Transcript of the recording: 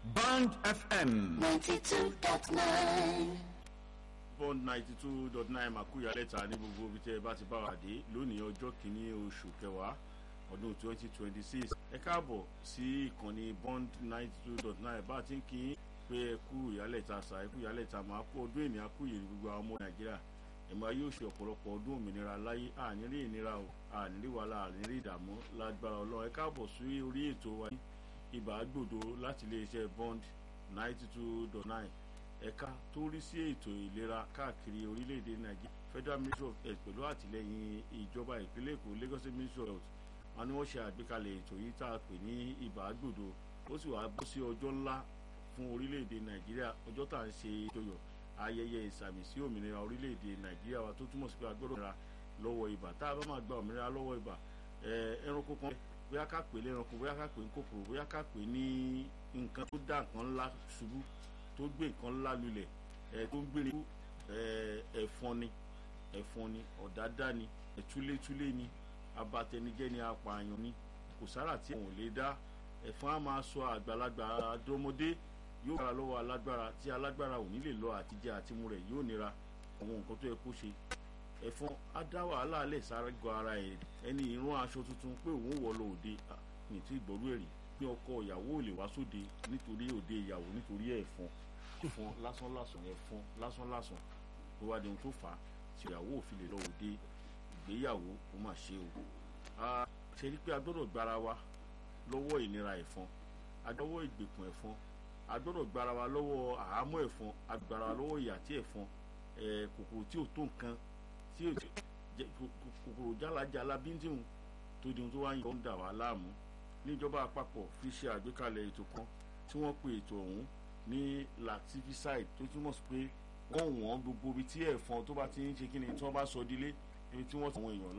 Band FM. 92.9. bond ninety two dot nine makuya lẹ́tà ní gbogbo ibi tẹ́ ẹ bá ti bá wa dé lónìí ọjọ́ kìíní oṣù kẹwàá ọdún twenty twenty six ẹ káàbọ̀ sí ìkànnì bond ninety two dot nine bá a ti ń kí pé ẹ kú ìyálẹ̀ta sà ẹ kú ìyálẹ̀ta máa kú ọdún ènìyàn kú ìyèrè gbogbo àwọn ọmọ nàìjíríà ẹ̀mọ́ yóò ṣe ọ̀pọ̀lọpọ̀ ọdún òmìnira láyé àníní ìnira o àníní wàhálà àníní ìdààmú lágbára ọlọ́run ẹ káàbọ̀ sí orí ètò wa ibà gbòdo láti iléeṣẹ́ bond ninety two dot nine ẹ̀ka tó rí sí ètò ìlera káàkiri orílẹ̀-èdè nàìjíríà federal ministry of health pẹ̀lú àtìlẹ́yìn ìjọba ìpínlẹ̀ èkó lagos state ministry of health wọn ni wọ́n ṣe àgbékalẹ̀ ètò yìí tá a pè ní ibà gbòdo ó sì wá bọ́ sí ọjọ́ ńlá fún orílẹ̀-èdè nàìjíríà ọjọ́ tá à ń ṣe ìjọyọ̀ ayẹyẹ ìsàmì sí òmìnira orílẹ̀-èdè nàìjíríà wa tó túmọ̀ sí pé a gbọ́dọ̀ ra lọ́wọ́ ibà tá a bá máa gba òmìnira lọ́wọ́ ibà ẹranko kan bóyá ká pè lẹ́ranko bóyá ká pè ní kòkòrò bóyá ká pè ní nǹkan tó dá nǹkan ńlá ṣubú tó gbé nǹkan ńlá lulẹ̀ ẹ̀ tó ń gbére kú ẹ̀fọn ni ẹ̀fọn ni ọ̀dádá ni ẹ̀túlétúlé ni abatẹnijẹ́ ni apààyàn ni kò sára tí àwọn ò lè dá ẹ̀fọn á máa sọ àgbàlagbà àdọ́mọdé yóò gbára lọ́wọ́ alágbára tí alágbára ò ní lè lọ àtijọ́ àtimú rẹ̀ yóò nira àwọn nǹkan tó yẹ kó ṣe ẹ̀fọn á dá wàhálà alẹ́ sáré gọ ara ẹ̀ ẹni ìrún aṣọ tuntun pé òun wọ̀ lọ òde ní tí ìgbọ́rú ẹ̀rí pé ọkọ ìyàwó ò lè wá sóde nítorí òde ìyàwó nítorí ẹ̀fọn ẹ̀fọn lásán lásán ẹ̀fọn lásán lásán ló wá di ohun tó fà á tí ìyàwó ò fi lè lọ òde ìgbéyàwó ó mà ṣe o. a ṣe rí pé a gbọ́dọ̀ gbára wa lọ́wọ́ ìnira ẹ̀fọn a gbọ́dọ̀ ìgbèkùn ẹ̀fọn a gbọ́dọ̀ gbára wa lọ́wọ́ àhámọ́ ẹ̀fọn a gbára wa lọ́wọ́ ìyà tí ẹ̀fọn kòkòrò tí ò tó nǹkan tí ò kòkòrò jálajàla bíntìhùn tó di ohun tó wá ń yọ ń dà wá láàmú níjọba àpapọ̀ fi ṣe àgbékalẹ̀ ètò kan tí wọ́n pe ètò ọ̀hún ní lactivicide tó túmọ̀ sí pé wọ́n wọ́n gbogbo ibi tí ẹ̀fọn tó bá ti ń ṣe kí ni tí wọ́n bá sọ dílé ibi tí wọ́n sọ àwọn èèyàn